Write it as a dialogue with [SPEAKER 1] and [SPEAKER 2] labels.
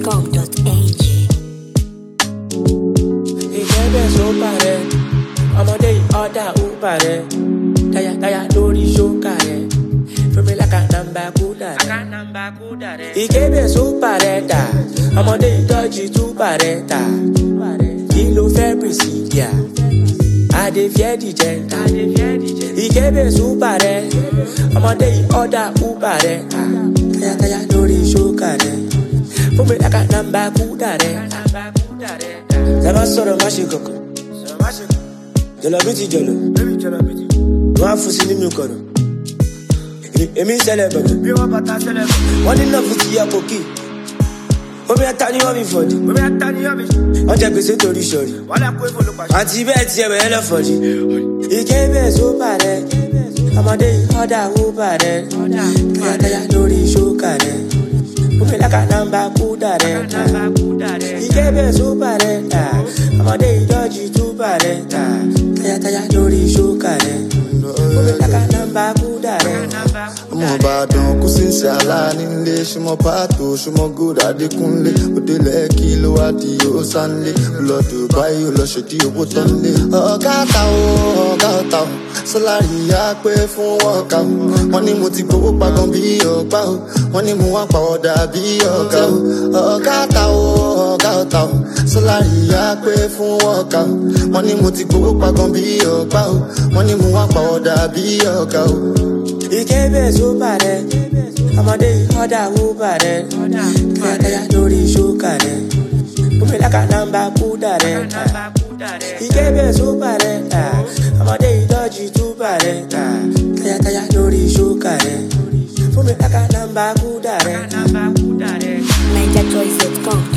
[SPEAKER 1] NigerChoice.com.ng.
[SPEAKER 2] ìjẹ́bẹ̀ sókà rẹ̀ ọmọdé yìí ọ̀dà ùbà rẹ̀ tayàtayà lórí ṣókà rẹ̀ fúnmi láka nàmbà kúdà rẹ̀. ìjẹ́bẹ̀ sókà rẹ̀ dà ọmọdé yìí dọ́jì túbà rẹ̀ tà kí ló fẹ́ pèsìdìà adé fẹ́ dìjẹ́ ta ìjẹ́bẹ̀ sókà rẹ̀ ọmọdé yìí ọ̀dà ùbà rẹ̀ tà tayàtayà lórí ṣókà rẹ̀ fúnmi láka nàmbà kúdà rẹ̀ tẹ bá sọ̀rọ̀ má ṣe kọ̀kọ̀ jọlọ bí ti jọlọ wọn á fún sí nínú kọ̀rọ̀ èmi ń ṣẹlẹ̀ bẹ̀rẹ̀ wọ́n ní náà fi ti ya kòkì omi ata ni wọ́n mi fọ̀dí wọ́n jẹ gbèsè torí sọ̀rí àti bẹ́ẹ̀ tiẹ̀ bẹ̀rẹ̀ lọ fọ̀dí ìké bẹ́ẹ̀ só bàrẹ̀ ọmọdé ọ̀dà ó bàrẹ̀ kíátáyà lórí ṣókà rẹ̀ omi lákà nàmbà kúdà rẹ̀ ìké bẹ́ẹ̀ só bàrẹ̀ tà ọmọdé ìdọ́jì tó bàrẹ̀ tà kíátáyà lórí ṣókà rẹ̀ omi lákà nàmbà kúdà rẹ̀.
[SPEAKER 3] ọmọ ìbàdàn kú sí ṣe aláànílé ṣùmọ pàtó ṣùmọ gòdà adékúnlé òde lẹkì ló wá di ó sánlé lọ dubai ó lọ ṣèdí owó tán lé. ọ̀gá ta o ọ̀gá ọ̀tá o sọláàrì yá pé fún ọ̀gá o wọ́n ní mo ti gbowó pagan bí ọ̀gbá o wọ́n ní mo wá pàwọ̀dà bí ọ̀gá o ọ̀gá ta o ọ̀gá ọ̀tá o sọláàrì yá pé fún ọ̀gá o wọ́n ní mo ti gbowó pagan bí ọ̀gbá o wọ́n ní mo wá pàwọ̀dà bí ọ̀gá o.
[SPEAKER 2] ìké bẹ́ẹ̀ só bàrẹ̀ ọmọdé ọ̀dà ó bàrẹ̀ kíátáyà lórí ṣókà rẹ̀ omi lákà nàmbà kúdà rẹ̀ ìké bẹ́ẹ̀ só bàrẹ̀ tà ọmọdé ìdọ́jì tó bàrẹ̀ tà kíátáyà lórí ṣókà rẹ̀ omi lákà nàmbà kúdà rẹ̀.
[SPEAKER 1] NigerChoice.com.